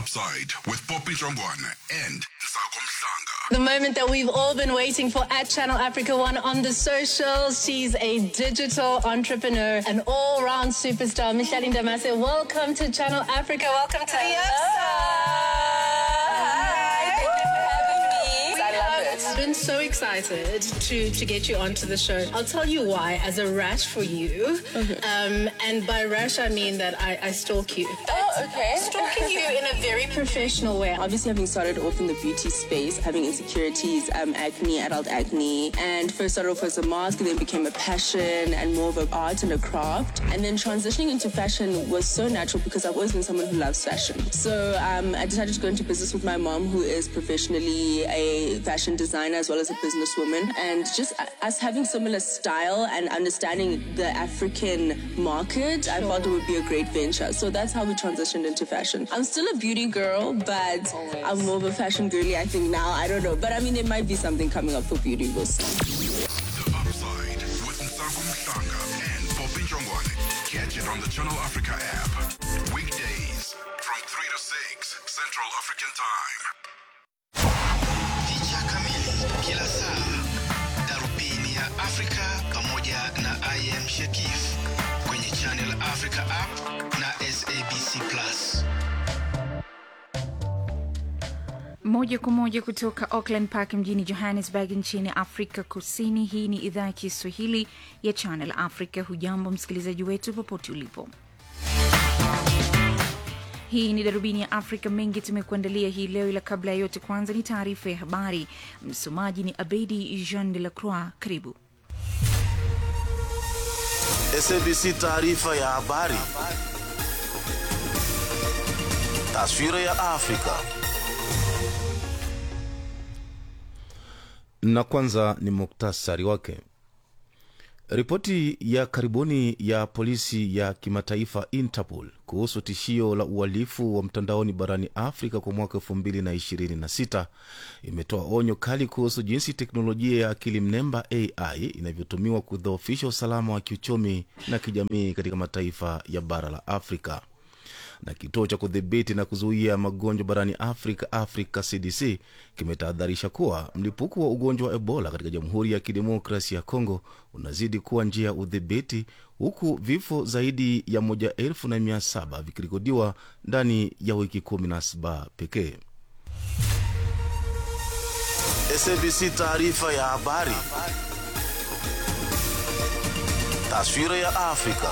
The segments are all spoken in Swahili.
Upside with Poppy Jongwane and Nsago Mhlanga. The moment that we've all been waiting for at Channel Africa One on the socials. She's a digital entrepreneur, an all round superstar. Micheline Damase, welcome to Channel Africa. Welcome to I've been so excited to to get you onto the show. I'll tell you why. As a rash for you, um, and by rash I mean that I, I stalk you. Oh, okay. Stalking you in a very professional way. Obviously, having started off in the beauty space, having insecurities, um, acne, adult acne, and first started off as a mask, then became a passion and more of an art and a craft. And then transitioning into fashion was so natural because I've always been someone who loves fashion. So um, I decided to go into business with my mom, who is professionally a fashion designer as well as a businesswoman. And just us having similar style and understanding the African market, I thought it would be a great venture. So that's how we transitioned into fashion. I'm still a beauty girl, but I'm more of a fashion girly, I think now. I don't know. But I mean, there might be something coming up for beauty. We'll see. The Upside with Nsago Mhlanga and Poppy Jongwane. Catch it on the Channel Africa app. Weekdays from 3 to 6 Central African Time. Picha kamili kila saa, darubini ya Afrika pamoja na IM Shekif kwenye Channel Africa app na SABC Plus. Moja kwa moja kutoka Auckland Park mjini Johannesburg nchini Afrika Kusini. Hii ni idhaa ya Kiswahili ya Channel Africa. Hujambo msikilizaji wetu popote ulipo. Hii ni darubini ya Afrika. Mengi tumekuandalia hii leo, ila kabla ya yote, kwanza ni taarifa ya habari. Msomaji ni Abedi Jean de la Croix. Karibu. SABC taarifa ya habari. Taswira ya Afrika. na kwanza ni muktasari wake. Ripoti ya karibuni ya polisi ya kimataifa Interpol kuhusu tishio la uhalifu wa mtandaoni barani Afrika kwa mwaka 2026 imetoa onyo kali kuhusu jinsi teknolojia ya akili mnemba AI inavyotumiwa kudhoofisha usalama wa kiuchumi na kijamii katika mataifa ya bara la Afrika na kituo cha kudhibiti na kuzuia magonjwa barani Afrika, Africa CDC, kimetahadharisha kuwa mlipuko wa ugonjwa wa Ebola katika Jamhuri ya Kidemokrasi ya Kongo unazidi kuwa njia ya udhibiti, huku vifo zaidi ya moja elfu na mia saba vikirekodiwa ndani ya wiki kumi na saba pekee. SABC taarifa ya habari. Taswira ya Afrika.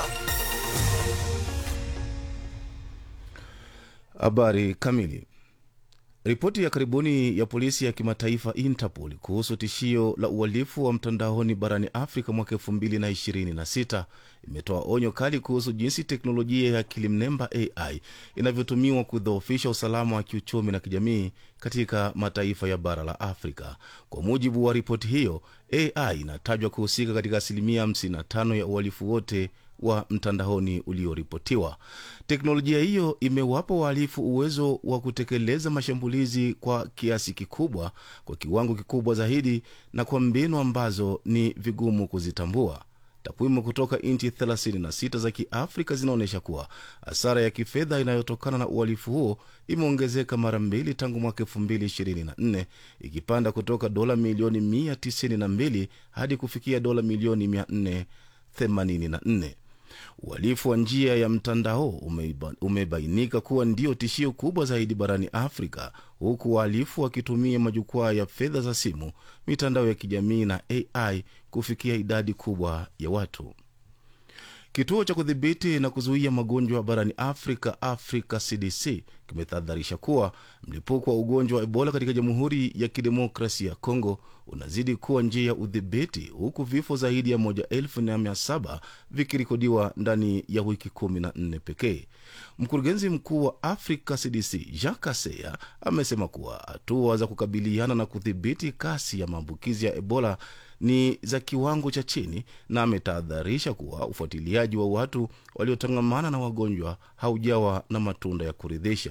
Habari kamili. Ripoti ya karibuni ya polisi ya kimataifa Interpol kuhusu tishio la uhalifu wa mtandaoni barani Afrika mwaka 2026 imetoa onyo kali kuhusu jinsi teknolojia ya akili mnemba AI inavyotumiwa kudhoofisha usalama wa kiuchumi na kijamii katika mataifa ya bara la Afrika. Kwa mujibu wa ripoti hiyo, AI inatajwa kuhusika katika asilimia 55 ya uhalifu wote wa mtandaoni ulioripotiwa. Teknolojia hiyo imewapa wahalifu uwezo wa kutekeleza mashambulizi kwa kiasi kikubwa, kwa kiwango kikubwa zaidi, na kwa mbinu ambazo ni vigumu kuzitambua. Takwimu kutoka nchi 36 za Kiafrika zinaonyesha kuwa hasara ya kifedha inayotokana na uhalifu huo imeongezeka mara mbili tangu mwaka 2024 ikipanda kutoka dola milioni 192 hadi kufikia dola milioni 484. Uhalifu wa njia ya mtandao umeiba, umebainika kuwa ndio tishio kubwa zaidi barani Afrika, huku wahalifu wakitumia majukwaa ya fedha za simu, mitandao ya kijamii na AI kufikia idadi kubwa ya watu. Kituo cha kudhibiti na kuzuia magonjwa barani Afrika, Africa CDC, kimetahadharisha kuwa mlipuko wa ugonjwa wa Ebola katika Jamhuri ya Kidemokrasi ya Kongo unazidi kuwa njia ya udhibiti, huku vifo zaidi ya moja elfu na mia saba vikirekodiwa ndani ya wiki kumi na nne pekee. Mkurugenzi mkuu wa Africa CDC Jacques Aseya amesema kuwa hatua za kukabiliana na kudhibiti kasi ya maambukizi ya Ebola ni za kiwango cha chini na ametahadharisha kuwa ufuatiliaji wa watu waliotangamana na wagonjwa haujawa na matunda ya kuridhisha.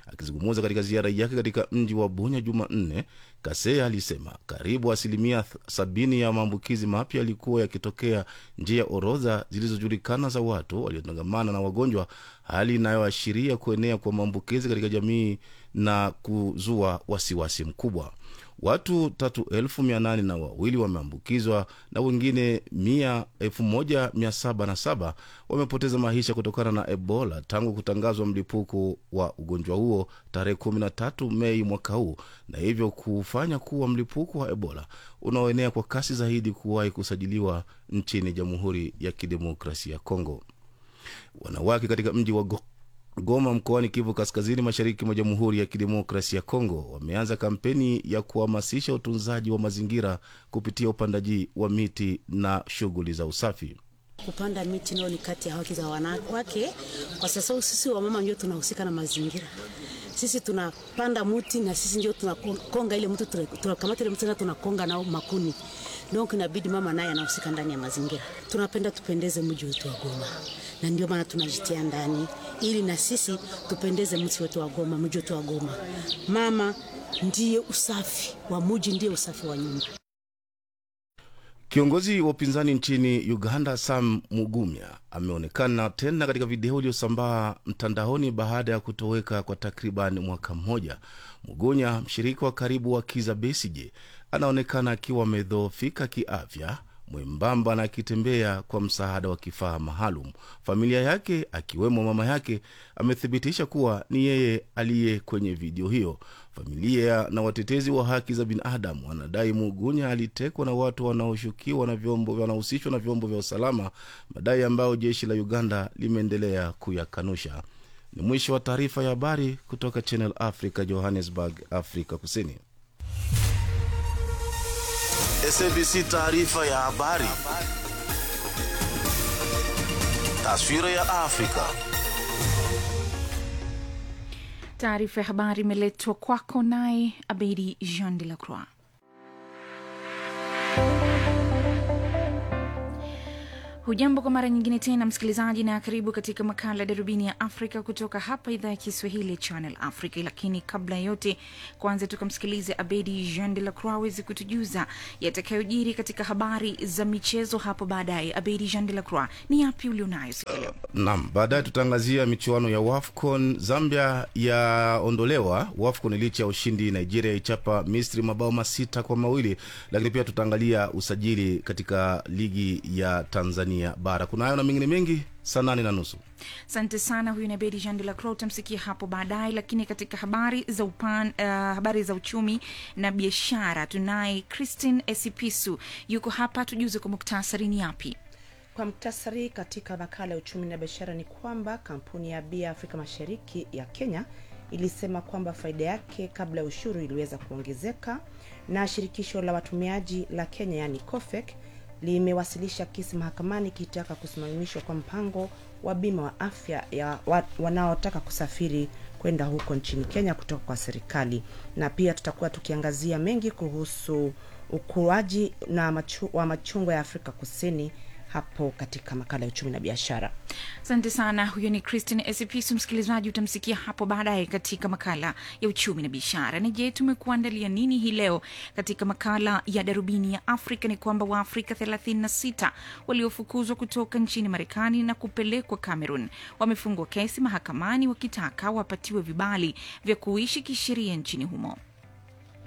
Akizungumza katika ziara yake katika mji wa Bunya Jumanne, Kasea alisema karibu asilimia th- sabini ya maambukizi mapya yalikuwa yakitokea nje ya orodha zilizojulikana za watu waliotangamana na wagonjwa, hali inayoashiria kuenea kwa maambukizi katika jamii na kuzua wasiwasi mkubwa. Watu tatu elfu mia nane na wawili wameambukizwa na wengine mia elfu moja mia saba na saba wamepoteza maisha kutokana na Ebola tangu kutangazwa mlipuko wa ugonjwa huo tarehe 13 Mei mwaka huu, na hivyo kufanya kuwa mlipuko wa Ebola unaoenea kwa kasi zaidi kuwahi kusajiliwa nchini Jamhuri ya Kidemokrasia ya Kongo. Wanawake katika mji wa Go Goma mkoani Kivu Kaskazini, mashariki mwa Jamhuri ya Kidemokrasia ya Kongo wameanza kampeni ya kuhamasisha utunzaji wa mazingira kupitia upandaji wa miti na shughuli za usafi. Kupanda miti nao ni kati ya haki za wanawake, kwa sababu sisi wamama ndio tunahusika na mazingira. Sisi tunapanda mti na sisi ndio tunakonga ile mti, tunakamata ile mti na tunakonga nao makuni. Donc inabidi mama naye anahusika ndani ya mazingira. Tunapenda tupendeze mji wetu wa Goma, na ndio maana tunajitia ndani ili na sisi tupendeze mji wetu wa Goma, mji wetu wa Goma. Mama ndiye usafi wa mji, ndiye usafi wa nyumba. Kiongozi wa upinzani nchini Uganda Sam Mugumya ameonekana tena katika video iliyosambaa mtandaoni baada ya kutoweka kwa takriban mwaka mmoja. Mugunya, mshirika wa karibu wa Kiza Besije, anaonekana akiwa amedhoofika kiafya, mwembamba na akitembea kwa msaada wa kifaa maalum. Familia yake akiwemo mama yake amethibitisha kuwa ni yeye aliye kwenye video hiyo. Familia na watetezi wa haki za binadamu wanadai Mugunya alitekwa na watu wanaoshukiwa na vyombo wanahusishwa na vyombo vya usalama, madai ambayo jeshi la Uganda limeendelea kuyakanusha. Ni mwisho wa taarifa ya habari kutoka Channel Africa, Johannesburg, Afrika Kusini. SABC taarifa ya habari. Taswira ya Afrika. Taarifa ya habari imeletwa kwako naye Abedi Jean de la Croix. Hujambo kwa mara nyingine tena msikilizaji, na karibu katika makala ya darubini ya Afrika kutoka hapa idhaa ya Kiswahili ya Channel Africa. Lakini kabla ya yote, kwanza tukamsikilize Abedi Jean de la Croix aweze kutujuza yatakayojiri katika habari za michezo hapo baadaye. Abedi Jean de la Croix, ni yapi ulionayo siku ya leo? Naam, baadaye tutaangazia michuano ya WAFCON. Zambia yaondolewa WAFCON licha ya ushindi. Nigeria ichapa Misri mabao masita kwa mawili, lakini pia tutaangalia usajili katika ligi ya Tanzania bara. Kuna hayo na mengine mengi saa nane na nusu. Asante sana. Huyu ni Abedi Jean de la Croix, utamsikia hapo baadaye. Lakini katika habari za upan, uh, habari za uchumi na biashara tunaye Christine Esipisu yuko hapa, tujuze kwa muktasari ni yapi Kwa mktasari katika makala ya uchumi na biashara ni kwamba kampuni ya bia Afrika Mashariki ya Kenya ilisema kwamba faida yake kabla ya ushuru iliweza kuongezeka, na shirikisho la watumiaji la Kenya yani COFEC limewasilisha kesi mahakamani ikitaka kusimamishwa kwa mpango wa bima wa afya ya wa, wanaotaka kusafiri kwenda huko nchini Kenya kutoka kwa serikali, na pia tutakuwa tukiangazia mengi kuhusu ukuaji na machu, wa machungwa ya Afrika Kusini hapo katika makala ya uchumi na biashara. Asante sana. Huyo ni Christine Esipisu. Msikilizaji, utamsikia hapo baadaye katika makala ya uchumi na biashara. Na je, tumekuandalia nini hii leo katika makala ya darubini ya Afrika? Ni kwamba Waafrika 36 waliofukuzwa kutoka nchini Marekani na kupelekwa Cameroon wamefungwa kesi mahakamani wakitaka wapatiwe vibali vya kuishi kisheria nchini humo.